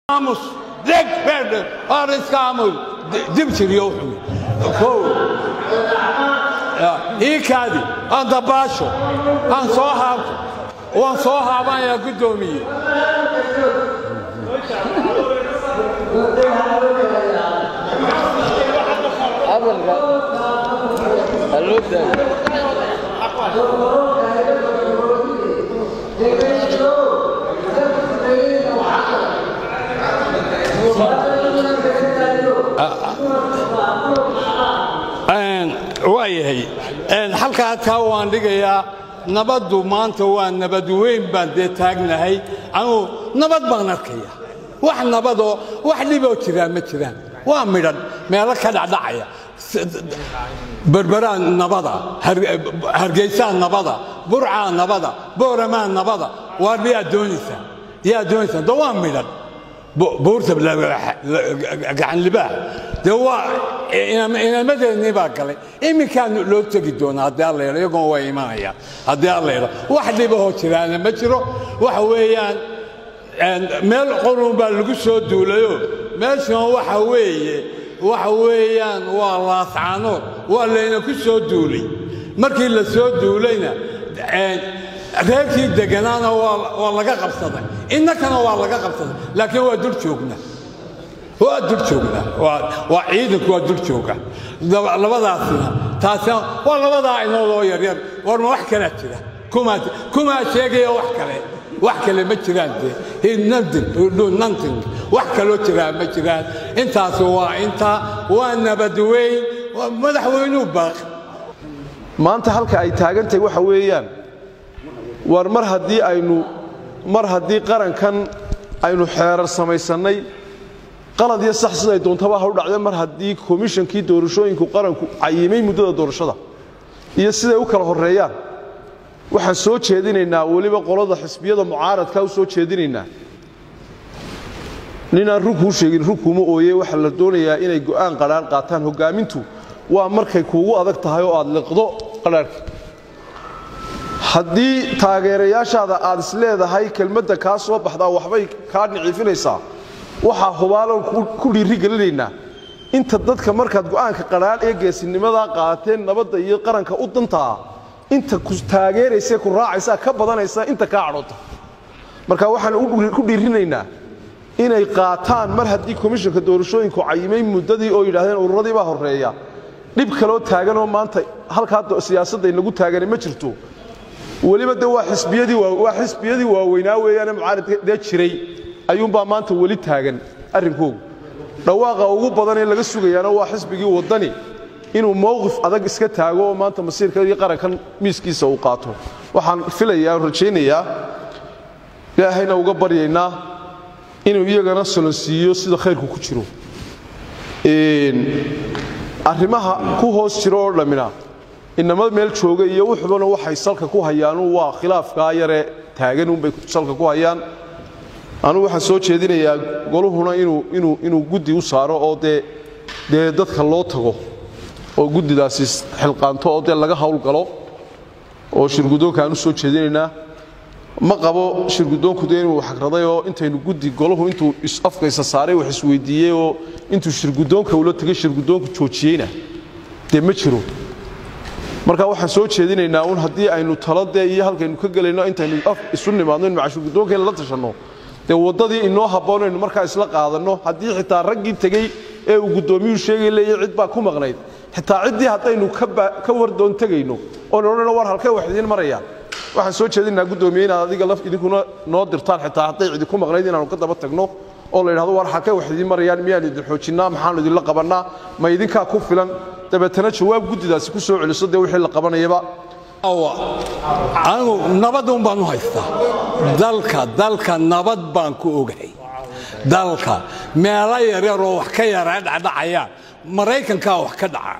aamus deg beerdhe or iska aamus dib jiriyo wuxuu kow ii kaadi aan dabaasho aan soo haabto waan soo haabanayaa guddoomiye waayahay halkaa taa waan dhigayaa nabaddu maanta waa nabad weyn baan dee taagnahay anuu nabad baan arkaya wax nabadoo wax dhiboo jiraa ma jiraan waa midhan meelo ka dhacdhacaya berberaa nabada hargeysaa nabada burcaa nabada booramaa nabada waar yaa doonaysaa yaa doonaysaa de waa midhan buurta gacanlibaax dee waa inamadeennii baa galay iminkaan loo tegi doonaa haddii alla yidho iyagoon waa imanayaan haddii alla yidho wax dhibahoo jiraana ma jiro waxa weeyaan meel qorun baa lagu soo duulayo meeshan waxa weeye waxa weeyaan waa laascaanood waa layna ku soo duulay markii la soo duulayna reerkii deganaana waa laga qabsaday innakana waa laga qabsaday laakiin waa dul joognaa waa dul joognaa waa ciidanku waa dul jooga labadaasina taasina waa labadaa inoodoo yaryar war ma wax kalaa jira kumaa sheegaya wax kale wax kale ma jiraan dee wax kaloo jiraa ma jiraan intaas waa intaa waa nabad weyn madaxweynuu baaq maanta halka ay taagantahay waxa weeyaan war mar haddii aynu mar haddii qarankan aynu xeerar samaysannay qalad iyo sax siday doontaba ha u dhacdeen mar haddii komishankii doorashooyinku qaranku cayimay muddada doorashada iyo siday u kala horreeyaan waxaan soo jeedinaynaa weliba qolada xisbiyada mucaaradka u soo jeedinaynaa ninaan runkuu sheegin runkuuma ooye waxaa la doonayaa inay go'aan qadhaan qaataan hoggaamintu waa markay kuugu adag tahay oo aad liqdo qadhaarhka haddii taageerayaashaada aad is leedahay kelmadda kaa soo baxdaa waxbay kaa niciifinaysaa waxaa hubaalan ku dhiiri gelinaynaa inta dadka markaad go'aanka qadhaan ee geesinimadaa qaateen nabadda iyo qaranka u dantaa inta ku taageeraysa ku raacaysaa ka badanaysa inta kaa cadhoota marka waxaan ku dhiirinaynaa inay qaataan mar haddii komishanka doorashooyinku cayimay muddadii oo yidhaahdeen ururadii baa horreeya dhib kaloo taaganoo maanta halkaa siyaasadda inagu taagani ma jirto weliba de waa xisbiyadii waaweynaa weeyaane mucaaradka dee jiray ayuunbaa maanta weli taagan arrinkoogu dhawaaqa ugu badan ee laga sugayaana waa xisbigii waddani inuu mowqif adag iska taago oo maanta masiirka iyo qarankan miiskiisa uu qaato waxaan filayaa rajaynayaa ilaahayna uga baryaynaa inuu iyagana solonsiiyo sida khayrku ku jiro arrimaha ku hoos jiro oo dhammina inama meel jooga iyo wuxubana waxay salka ku hayaanu waa khilaafkaa yare taagan unbay salka ku hayaan anugu waxaan soo jeedinayaa goluhuna inuu guddi u saaro oo dee dee dadka loo tago oo guddidaasi xilqaanto oo dee laga hawlgalo oo shirguddoonka aan u soo jeedinaynaa ma qabo shirguddoonku dee inuu xagraday oo intaynu guddi golahu intuu afkaysa saaray wax isweydiiyey oo intuu shirguddoonka ula tegay shirguddoonku joojiyeyna dee ma jiro marka waxaan soo jeedinaynaa un haddii aynu talo dee iyo halkaynu ka gelayno intaynu isu nimaadno in macashirguddoonkeena la tashanno dee waddadii inoo habboon aynu markaa isla qaadanno haddii xitaa raggii tegey ee uu guddoomiyuu sheegay leeya cid baa ku maqnayd xitaa ciddii haddaynu ka wardoon tegayno oon odhano war halkay wax idiin marayaan waxaan soo jeedinaynaa guddoomiye inaad adiga laf idinkuna noo dirtaan xitaa hadday cidi ku maqnayd inaanu ka daba tagno oo la yidhahdo war halkay wax idiin marayaan miyaan idin xoojinnaa maxaanu idinla qabannaa ma idinkaa ku filan dabeetana jawaab guddidaasi ku soo celiso dee wixii la qabanayaba anigu nabadun baan u haystaa dalka dalka nabad baan ku ogahay dalka meelo yaryaroo wax ka yaraa dhacdhacayaan maraykankaa wax ka dhacaan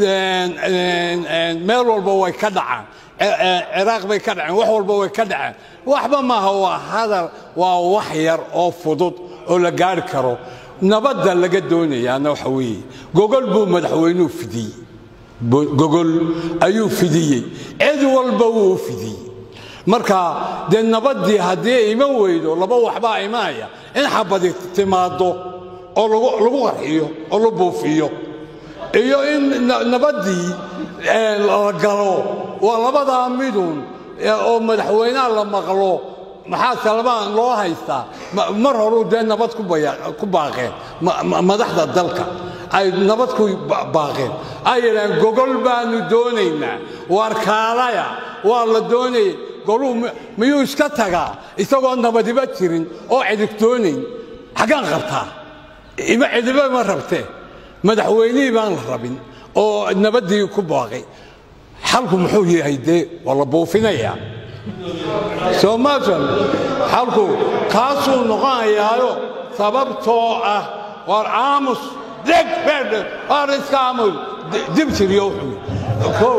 meel walba way ka dhacaan ciraaq bay ka dhaceen wax walba way ka dhaceen waxba maaha waa hadal waa wax yar oo fudud oo la gaari karo nabadda laga doonayaana waxa weeye gogol buu madaxweynuhu fidiyey gogol ayuu fidiyey cid walba wuu fidiyey marka dee nabaddii haddii ay iman weydo laba waxbaa imanaya in xabadi timaaddo oo lagu qarxiyo oo la buufiyo iyo in nabaddii la galo waa labadaa midun oo madaxweynaha la maqlo maxaa salmaan loo haystaa mar horuu dee nabad ku baaqeen madaxda dalka ay nabad ku baaqeen ay yidhaaheen gogol baanu doonaynaa waar kaalaya waa la doonayay goluu miyuu iska tagaa isagoo nabadiba jirin oo cidig doonayn xaggaan qabtaa ima cidiba ma rabtee madaxweynihii baan la rabin oo nabaddii ku baaqay xalku muxuu yahay dee waa la buufinayaa soo maasan xalku kaasuu noqonayaayo sababtoo ah waar aamus deg beerdhe waar iska aamus dib tiriyo wuxuu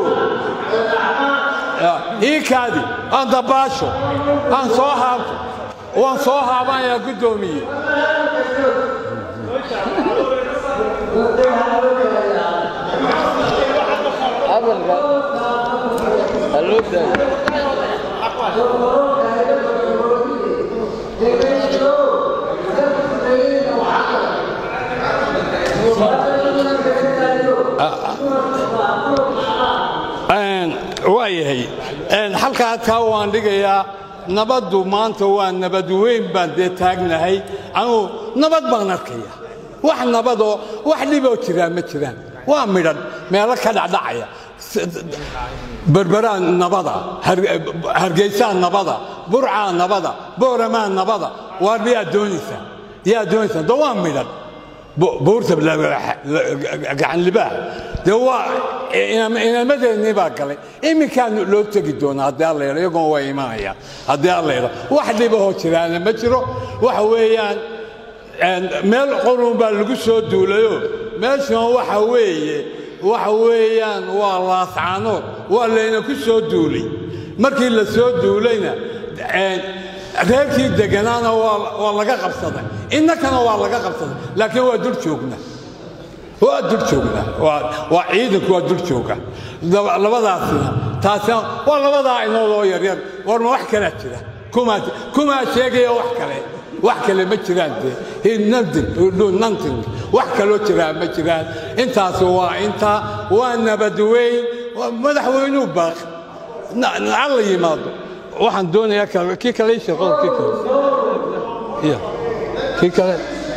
ii kaadi aan dabaasho aan soo haabto waan soo haabanayaa guddoomiye waayahay halkaa taa waan dhigayaa nabaddu maanta waa nabad weyn baan dee taagnahay anugu nabad baan arkaya wax nabadoo wax dhiboo jiraa ma jiraan waa midhan meelo ka dhacdhacaya berberaa nabada hargeysaa nabada burcaa nabada booramaa nabada waar miyaa doonaysaa yaa doonaysaa de waa midhan buurta gacanlibaaha dee waa inamadeennii baa galay iminkaan loo tegi doonaa haddii alla yidho iyagoon waa imanayaan haddii alla yidho wax dhibahoo jiraana ma jiro waxa weeyaan meel qurun baa lagu soo duulayo meeshan waxa weeye waxa weeyaan waa laascaanood waa layna ku soo duulay markii la soo duulayna reerkii deganaana waa laga qabsaday innakana waa laga qabsaday laakiin waa dul joognaa waa dul joognaa waa ciidanku waa dul jooga labadaasina taasina waa labadaa inoodoo yaryar warma wax kalaa jira kumaa sheegaya wax kale wax kale ma jiraan dee nanting wax kaloo jiraa ma jiraan intaas waa intaa waa nabad weyn madaxweynuu baaq alla yimaado waxaan doonayaa kii kale shaqo kii kale ya kii kale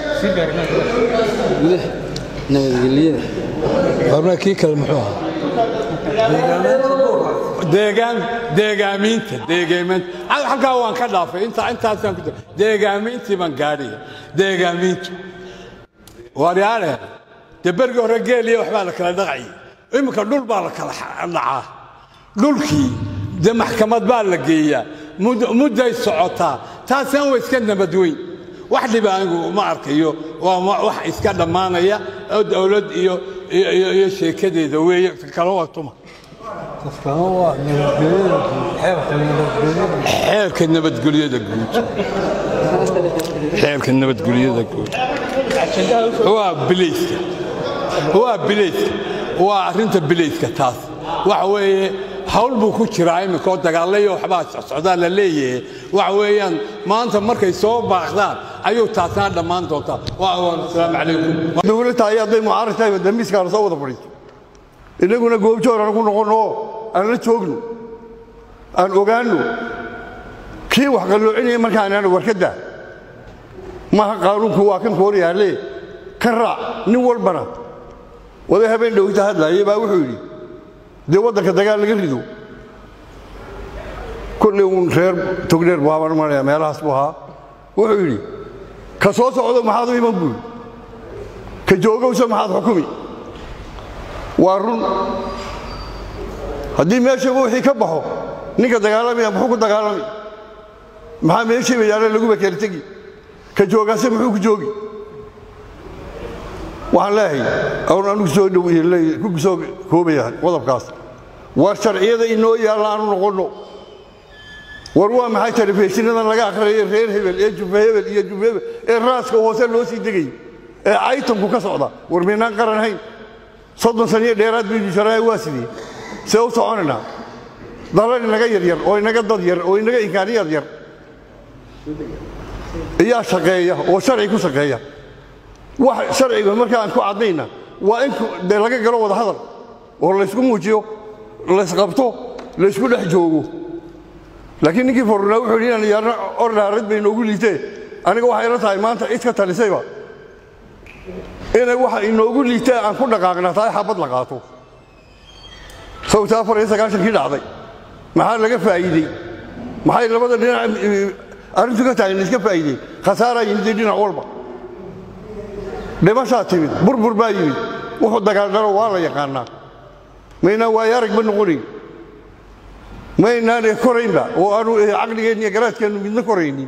nabadgelyada horna kii kale muxuu ahaa deegaan deegaamiinta deegaamiinta halkaa waan ka dhaafay inta intaasaan ku deegaamiintii baan gaadhaya deegaamiintu waaryaale dee bergii hore geeliya waxbaa la kala dhaqayay iminka dhul baa la kala dhacaa dhulkii dee maxkamad baa la geeyaa mudday socotaa taasina waa iska nabadweyn wax dhiba anigu ma arkayo waa wax iska dhammaanaya oo dowlad iyo iyo sheekadeeda weeye kala waa tuma xeerka nabadgelyada guud xeerka nabadgelyada guud waa bilayska waa bilayska waa arrinta bilayska taas waxa weeye hawl buu ku jiraa iminka oo dagaalayo waxbaa socdaa la leeyahay waxa weeyaan maanta markay soo baaqdaan ayuu taasna dhammaan doontaa asalaamu calaykum dowladda ay hadday mucaarad tahay damiiskaana soo wada fadhiiso innaguna goobjoor aan ku noqonno oo aan la joogno aan ogaanno kii wax qalloocinaya markaanaan warkadda maaha qaanuunku waa kan koor yaalle ka raac nin walbana wada habeen dhowta hadlaaya baa wuxuu yidhi dee waddanka dagaal laga rido kolley uun reer togdheer buu habaan maraya meelahaas buu ahaa wuxuu yidhi ka soo socdo maxaad u iman buuri ka joogowsa maxaad xukumi waa run haddii meeshaba wixii ka baxo ninka dagaalamaya muxuu ku dagaalami maxaa meeshiiba yaalla laguba kala tegi ka joogaase muxuu ku joogi waxaan leehay awr anugu soo dhow ku soo koobaya qodobkaas war sharciyada inoo yaalla aanu noqonno war waa maxay telefishinnadan laga akhriyayo reer hebel ee jufa hebel iyo jufa hebel ee raaska hoose loo sii degay ee caytanku ka socda war maynaan qaran hayn soddon saniyo dheeraad baynu sharaha waa sidee see u soconaynaa dalal inaga yaryar oo inaga dad yar oo inaga imkaaniyad yar iyaa shaqeeya oo sharci ku shaqeeya wax sharciga marka aan ku caddayna waa in dee laga galo wada hadal oo laysku muujiyo laysqabto laysku dhex joogo laakiin ninkii fornaa wuxuu yidhi inaan yaarna ordhaarad bay inoogu liitee aniga waxay la tahay maanta cid ka talisayba inay waxa inoogu liitee aan ku dhaqaaqnaa tahay xabad la qaato sawta afar iyo sagaashankii dhacday maxaa laga faa'iidey maxay labada dhinac arrintu ka tahay laiska faa'iidey khasaaraa yimid dhinac walba dhimashaa timid burbur baa yimid wuxuu dagaaldhalo waa la yaqaannaa maynaan waayo aragba noqonayn maynaan koraynba oo aanu caqligeenna iyo garaadkeennu midna koraynin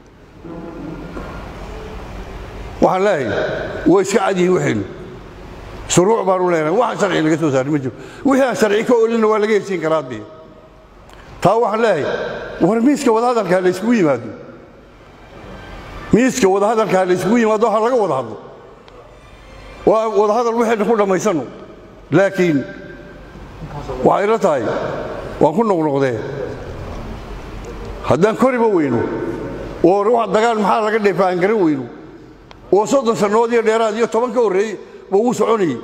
waxaan leeyahay way iska cad yihiin waxaynu shuruuc baanu leenahay waxaan sharci laga soo saarin ma jiro wixii aan sharci ka olina waa laga heshiin karaa dee taa waxaan leeyahay war miiska wadahadalka ha layskugu yimaado miiska wadahadalka ha layskugu yimaado ha laga wada hadlo waa wadahadal waxaynu ku dhammaysanno laakiin waxay la tahay waan ku noqnoqdee haddaan koriba weyno oo wax dagaal maxaa laga dheefa aan garan weyno oo soddon sannadood iyo dheeraad iyo toban ka horreeyey ba uu soconayey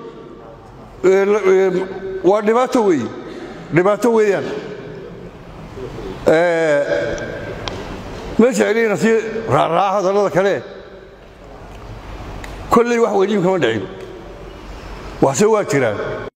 waa dhibaato weeye dhibaato weeyaan meesha celiyana sii raaraaca hadallada kale kolley wax weyniim kama dhicin waxse waa jiraan